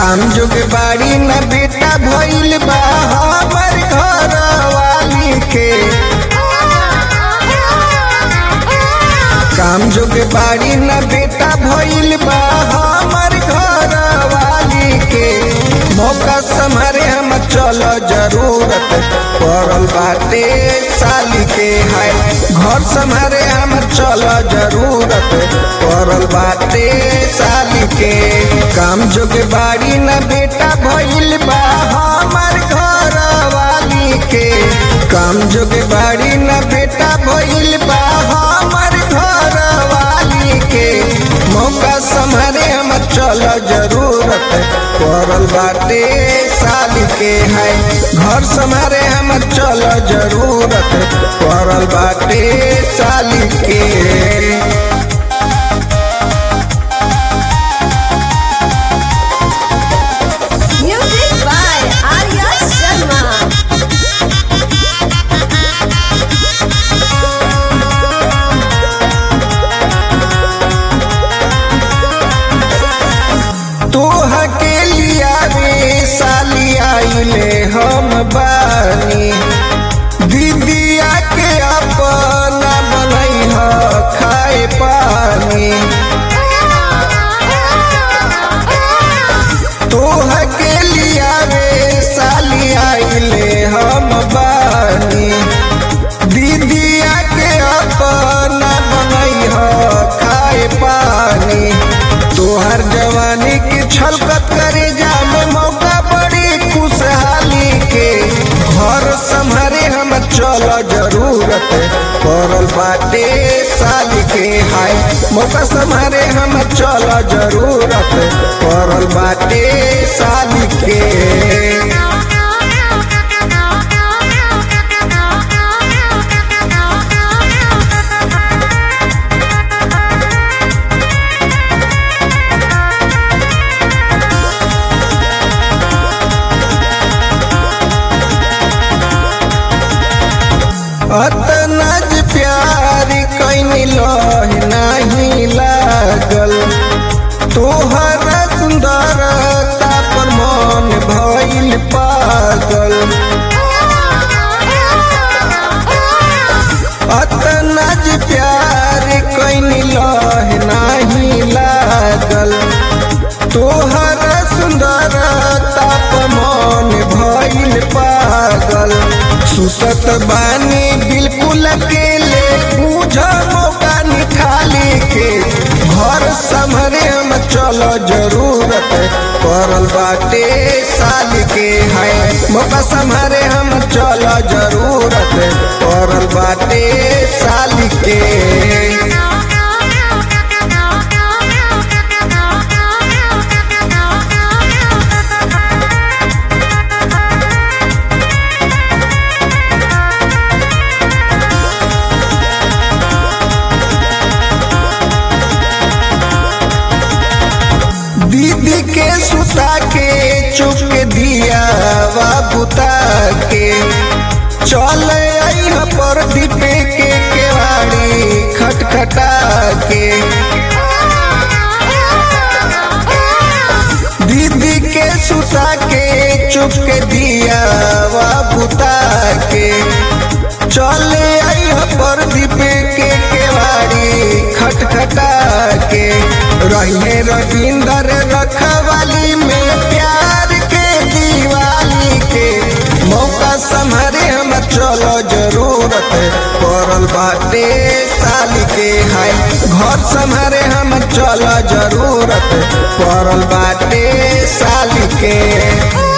काम जोग बाड़ी न बेटा भइल बा हमर घर वाली के काम जोग बाड़ी न बेटा भइल बा हमर घर वाली के मौका संभारे हम चल जरूरत पड़ल बाटे साली के है घर संभारे हम चल जरूरत पड़ल बाटे साली के काम जोग बाड़ी न बेटा भइल बा हमर घर वाली के काम जोग बाड़ी न बेटा भइल बा हमर घर वाली के मौका संभारे हम चल जरूरत पड़ल बाटे साली के है घर संभारे हम चल जरूरत पड़ल बाटे साली के Music by Arya Sharma. तोह के लिया रे साली आइले हम बानी दीदिया के अपना बनई ह खाए पानी तोह के लिया रे साली आइले हम बानी दीदिया के अपना बनई ह खाए पानी तोहर जवानी की छलकत करे जामे मौका बड़ी खुशहाली के घर संभारे हम चल जरूरत पड़ल बाटे साली के हाय मौका संभारे हम चल जरूरत पड़ल बाटे साली के अतना जे प्यार कैनी लह नहीं लागल तोहर सुंदरता पर मन भइल पागल अतना जे प्यार कैनी लह नहीं लागल तोहर सुंदरता पर मन भइल पागल सुसत बानी बिल्कुल अकेले बुझ मौका निकाली के घर संभरे हम चल जरूरत पड़ल बाटे साल के है मौका संभरे हम चल जरूरत पड़ल बाटे साल के दीदी के सुता के चुप दिया वा बुता के चल आई पर दीपे के केवाड़ी खटखटा के दीदी के सुता के चुप के दिया वा बुता के चल आई पर दीपे के केवाड़ी खटखटा के रहिए रविंदर रखवाली में प्यार के दीवाली के मौका संभरे हम चलो जरूरत पड़ल बाटे साली के है घर संभरे हम चलो जरूरत पड़ल बाटे साली के